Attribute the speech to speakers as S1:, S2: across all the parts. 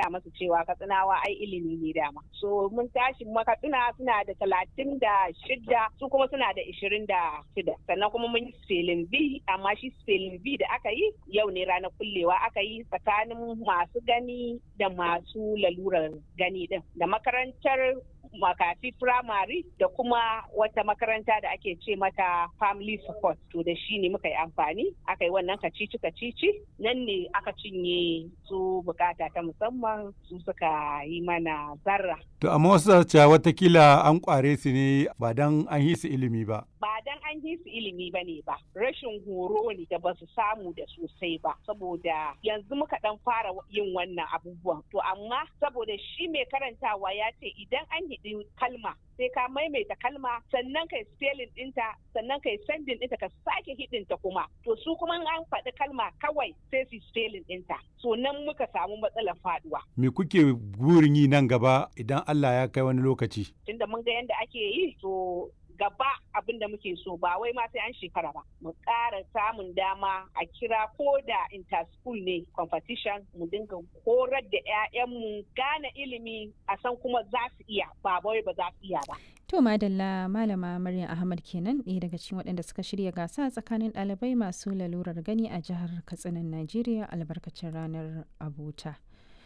S1: gaya masu cewa katsinawa ai ilimi ne dama so mun tashi makatsina suna da talatin da shida su kuma suna da ishirin da shida sannan kuma mun yi spelling b amma shi spelling b da aka yi yau ne ranar kullewa aka yi tsakanin masu gani da masu lalurar gani din da makarantar makafi firamare da kuma wata makaranta da ake ce mata family support to da shi ne muka yi amfani aka yi wannan kacici kacici nan ne aka cinye su bukata ta musamman su suka yi mana zarra
S2: To amma wasu cewa watakila an kware su ne ba dan an yi su ilimi ba.
S1: ba dan an yi su ilimi ba ne ba rashin horo ne da ba su samu da sosai ba saboda yanzu muka dan fara yin wannan abubuwan to amma saboda shi mai karantawa ya ce idan an hidi kalma sai ka maimaita kalma sannan kai spelling dinta sannan kai sending dinta ka sake hidinta kuma to su kuma an faɗi kalma kawai sai su spelling dinta so nan muka samu matsalar faduwa
S2: Me kuke burin yi nan gaba idan Allah ya kai wani lokaci?
S1: tunda mun ga yadda ake yi to gaba abin da muke so ba wai ma sai an shekara ba mu ƙara samun dama a kira ko da interschool ne competition mu dinga horar da 'ya'yanmu gane ilimi a san kuma za su iya ba wai ba za su iya ba
S3: To Madalla Malama Maryam Ahmad kenan ɗaya daga cikin waɗanda suka shirya gasa tsakanin ɗalibai masu lalurar gani a jihar Katsinan Najeriya albarkacin ranar Abuta.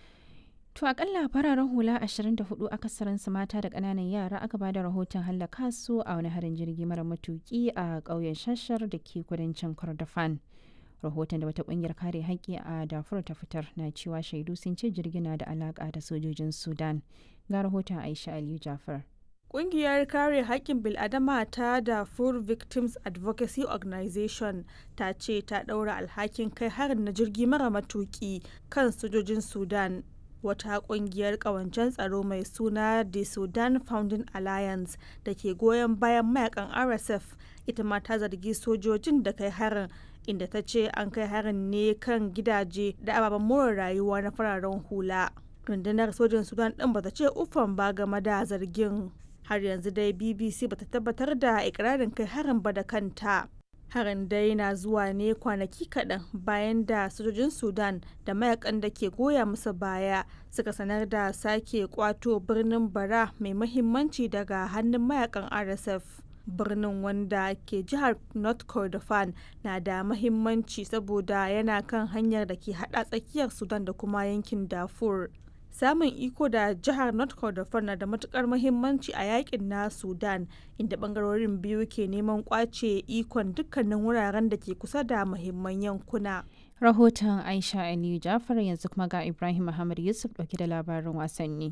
S3: To akalla fararen hula 24 akasarinsu mata da ƙananan yara aka ba da rahoton hallaka su a wani harin jirgi mara matuki a ƙauyen shashar da ke kudancin Kordofan. Rahoton da wata ƙungiyar kare haƙƙi a Darfur ta fitar na cewa shaidu sun ce jirgin na da alaƙa da sojojin Sudan. Ga rahoton Aisha Aliyu Jafar.
S4: Ƙungiyar kare haƙƙin bil'adama ta Darfur Victims Advocacy Organization ta ce ta ɗaura alhakin kai harin na jirgi mara matuƙi kan sojojin Sudan. Wata ƙungiyar ƙawancen tsaro mai suna The Sudan Founding Alliance da ke goyon bayan mayakan RSF ita ma ta zargi sojojin da kai harin inda ta ce an kai harin ne kan gidaje da ababen more rayuwa na fararen hula. Rundunar sojin Sudan ɗin bata ce ufan ba game da zargin. har yanzu dai bbc bata tabbatar da ikirarin kai harin ba da kanta harin dai na zuwa ne kwanaki kaɗan bayan da sojojin sudan da mayakan da ke goya musu baya suka sanar da sake kwato birnin bara mai mahimmanci daga hannun mayakan rsf birnin wanda ke jihar north kordofan na da mahimmanci saboda yana kan hanyar da ke hada tsakiyar sudan da kuma yankin darfur samun iko da jihar north kordofan na da matukar mahimmanci a yakin na sudan inda bangarorin biyu ke neman kwace ikon dukkanin wuraren da ke kusa da mahimman yankuna
S3: Rahoton Aisha Aliyu Jafar yanzu kuma ga Ibrahim Muhammad Yusuf ɗauke da labarin wasanni.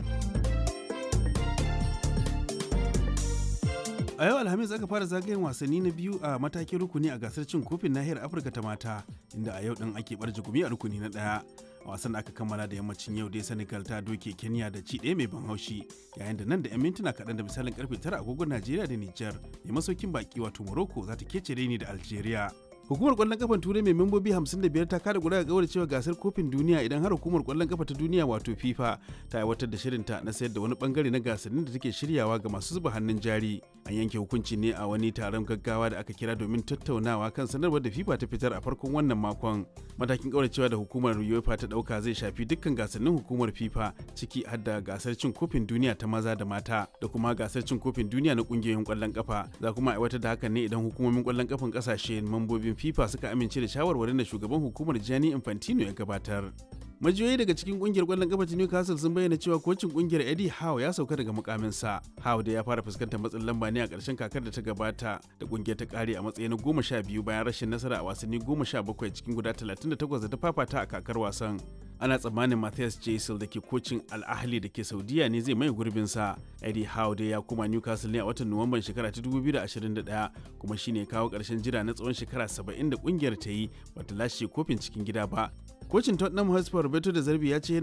S5: a yau alhamis aka fara zagayen wasanni na biyu a matakin rukuni a gasar cin kofin nahiyar afirka ta mata inda a yau din ake barje gumi a rukuni na daya wasan da aka kammala da yammacin yau dai senegal ta doke kenya da ci ɗaya mai ban haushi yayin da nan da 'yan mintuna kaɗan da misalin karfe tara agogon najeriya da nijar mai masaukin baki wato morocco za ta kece ni da algeria Hukumar kwallon kafan Turai mai membobi 55 ta kada guda ga cewa gasar kofin duniya idan har hukumar kwallon kafa ta duniya wato FIFA ta aiwatar da shirinta na sayar da wani bangare na gasannin da take shiryawa ga masu zuba hannun jari. An yanke hukunci ne a wani taron gaggawa da aka kira domin tattaunawa kan sanarwar da FIFA ta fitar a farkon wannan makon. Matakin kauracewa da hukumar UEFA ta dauka zai shafi dukkan gasannin hukumar FIFA ciki har da gasar cin kofin duniya ta maza da mata da kuma gasar cin kofin duniya na kungiyoyin kwallon kafa. Za kuma aiwatar da hakan ne idan hukumomin kwallon kafan kasashe mambobin FIFA suka amince da shawarwarin da shugaban hukumar Gianni Infantino ya gabatar. Majiyoyi daga cikin kungiyar kwallon kafa ta Newcastle sun bayyana cewa kocin kungiyar Eddie Howe ya sauka daga mukaminsa. Howe da ya fara fuskantar matsin lamba ne a ƙarshen kakar da ta gabata da kungiyar ta kare a matsayin goma sha biyu bayan rashin nasara a wasanni goma sha bakwai cikin guda talatin da takwas da ta fafata a kakar wasan. Ana tsammanin Matthias Jaisel da ke kocin Al Ahly da ke Saudiya ne zai mai gurbinsa. Eddie Howe da ya kuma Newcastle ne a watan Nuwamban shekara ta 2021 kuma shine kawo ƙarshen jira na tsawon shekara 70 da kungiyar ta yi bata lashe kofin cikin gida ba. Kocin Tottenham Hotspur Roberto da Zarbi ya ce